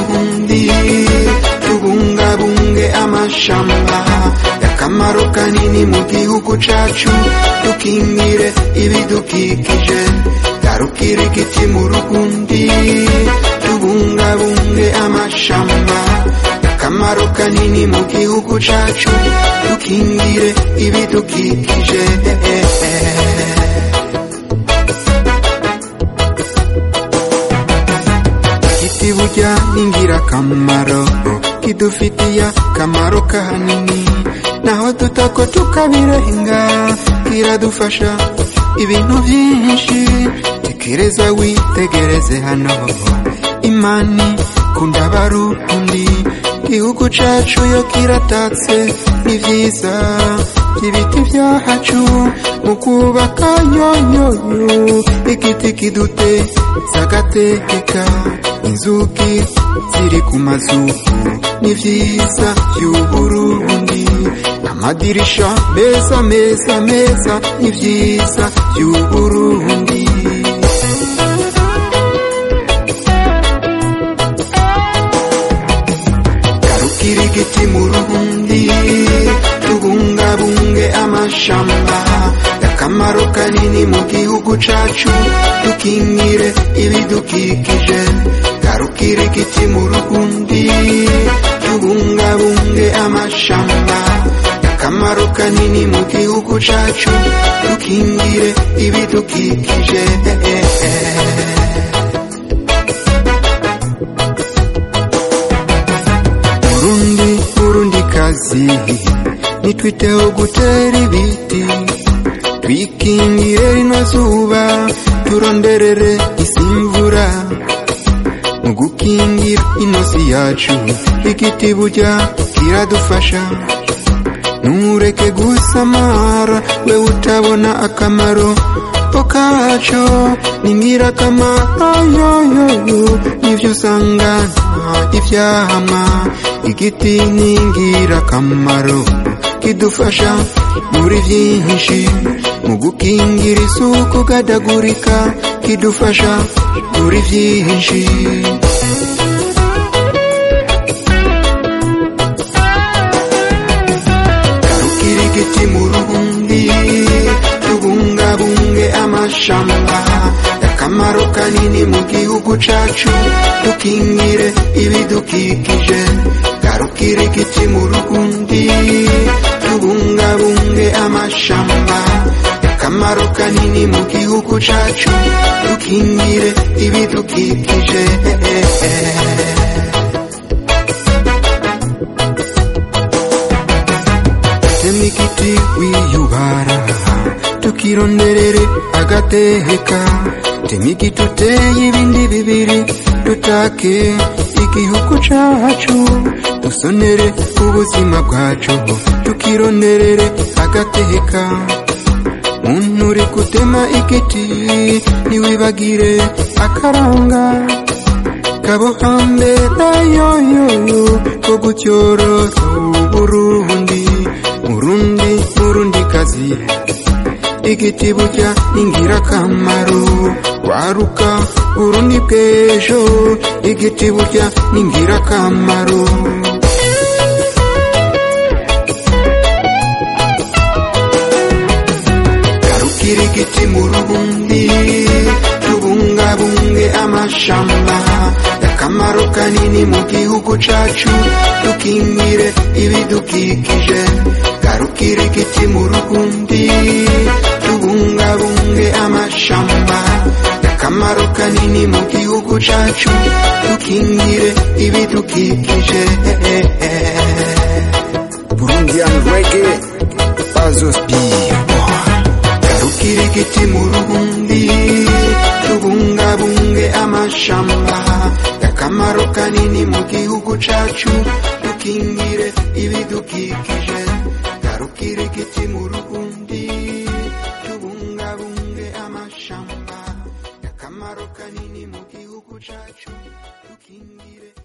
Burundi tubungabunge amashamba akamaro kanini mu gihugu cacu dukingire ibidukikije garukire igiti mu rugundi tubungabunge amashamba akamaro kanini mu gihugu cacu dukingire ibidukikije igiti burya ni ingirakamaro kidufitiye akamaro kanini naho tutako tukabirenga kiradufasha ibintu byinshi tekereza witegereze hano imani kunda barundi igihugu cacu yo kiratatse ni vyiza ibiti vyahacu mu kubaka yoyoyo igiti kiduteza agateka inzuki ziri ku mazu ni vyiza vy'uburundi amadirisha meza meza meza ni vyiza vy'uburundi garukira igiti mu ruhundi tubungabunge amashamba akamaro kanini mu gihugu cacu dukingire ibidukikije garukira igiti mu ruhundi tubungabunge amashamba akamaro kanini mu gihugu cacu dukingire ibidukikije Burundi Burundi kazi nitwiteho gutera ibiti twikingire rino zuba turonderere isi imvura mu gukingira inosi yacu igiti burya kiradufasha ntureke gusamara we utabona akamaro ko kaco ni ngirakamaro yoyoyo nivyo usanga nta ivyama igiti ni ngirakamaro kidufasha muri vyinshi mu gukingira isuku gadagurika kidufasha muri vyinshi garukira igiti mu ruhundi tubungabunge amashamba akamaro kanini mu gihugu cacu dukingire ibidukikije garukira igiti mu ruhundi tubungabunge amashamba akamaro kanini mu gihugu cacu dukingire ibidukikije temikiti wiyubara tukironderere agateka temikiti uteye ibindi bibiri dutake igihugu cacu dusonere ubuzima bwacu tukironderere agateka muntu uri gutema igiti ntiwibagire akaranga kabo hambere yoyoyo ko gutyorora uburundi murundi murundi kazi igiti burya ingirakamaro waruka burundi bw'ejo igiti burya n'ingirakamaro garukira igiti mu rubundi tubungabunge amashamba akamaro kanini mu gihugu cacu dukingire ibidukikije garukira igiti mu rubundi tubungabunge amashamba akamaro kanini mu gihugu cacu dukingire ibidukikije Burundian reggae, Bazos B. garukira igiti mu rubundi tubungabunge amashamba akamaro kanini mu gihugu cacu dukingire ibidukikije garukira igiti mu rubundi tubungabunge amashamba akamaro kanini mu gihugu cacu dukingire